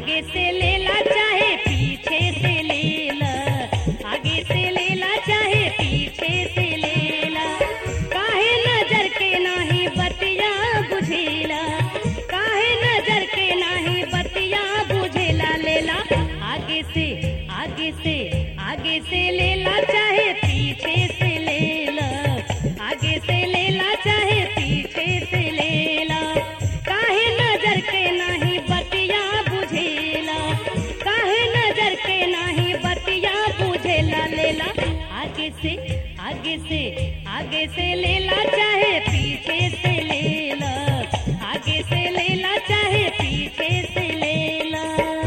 आगे से लेला चाहे पीछे से लेला आगे से लेला चाहे पीछे से लेला काहे नजर के नाही बतिया बुझेला काहे नजर के नाही बतिया बुझेला लेला आगे से आगे से आगे से लेला चाहे पीछे से लेला आगे से लेला चाहे पीछे से लेला काहे नजर के नाही बतिया बुझेला काहे नजर के नाही बतिया बुझेला लेला आगे से आगे से आगे से लेला चाहे पीछे से लेला आगे से लेला चाहे पीछे से लेला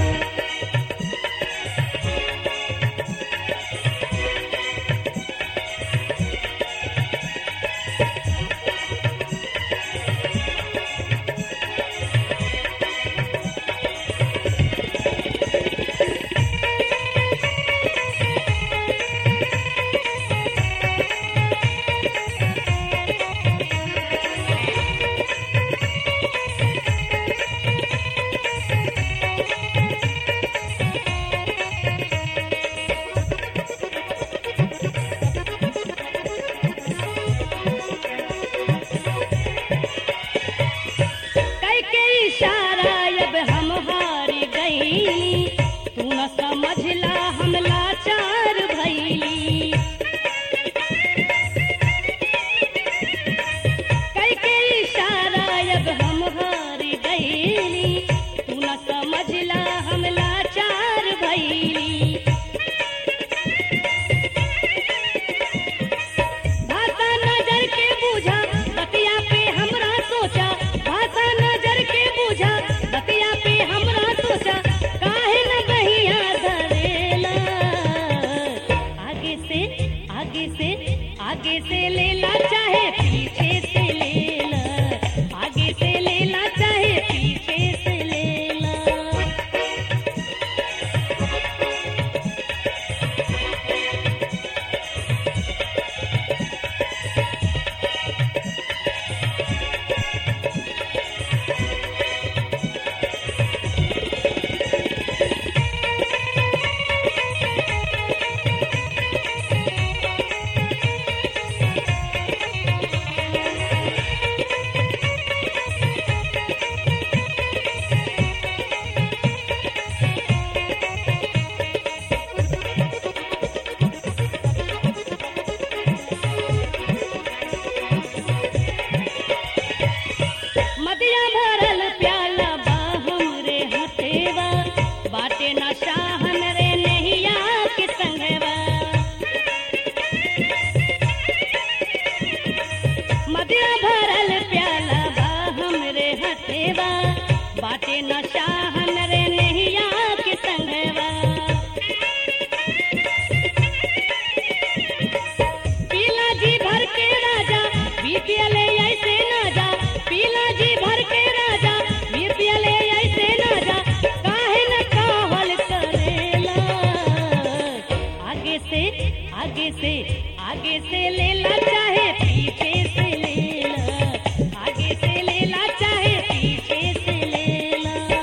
कई के इशारा अब हम हार गई तू न समझला हम लाचार भैली कई के इशारा अब हम हार गई तू न समझला हम लाचार भैली भाषा नजर के बूझा बतिया पे हमरा सोचा भाषा नजर के बूझा बतिया पे हमरा सोचा काहे न बहिया धरेला आगे से आगे से आगे से लेला चाहे पीछे से लेला आगे से लेला चाहे पीछे से लेला मदिया भरल प्याला बा हमरे हथेवा बाटे न शाहन रे नहिया के संगवा मदिया भरल प्याला बा हमरे हथेवा बाटे न शाहन रे नहिया के संगवा पीला जी भर के राजा बीपीएल ऐसे ना जा पीला जी भर के राजा बीपीएल ऐसे ना जा काहे न काहल करेला आगे से आगे से आगे से लेला चाहे पीछे से लेला आगे से लेला चाहे पीछे से लेला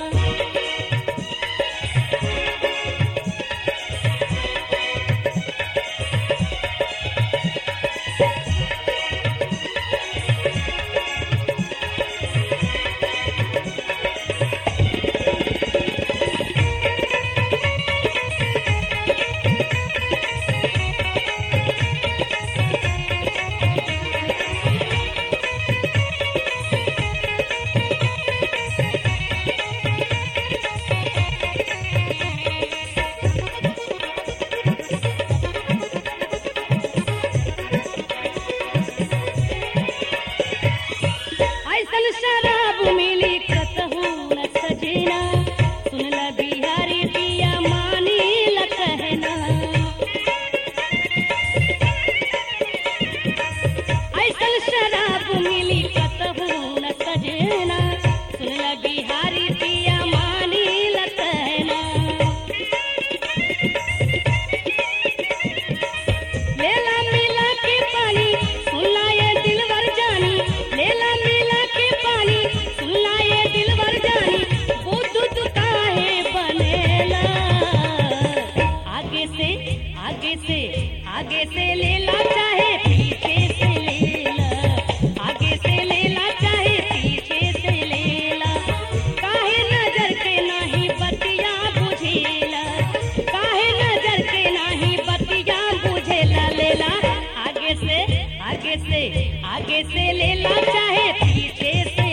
आगे से आगे से लेला चाहे पीछे से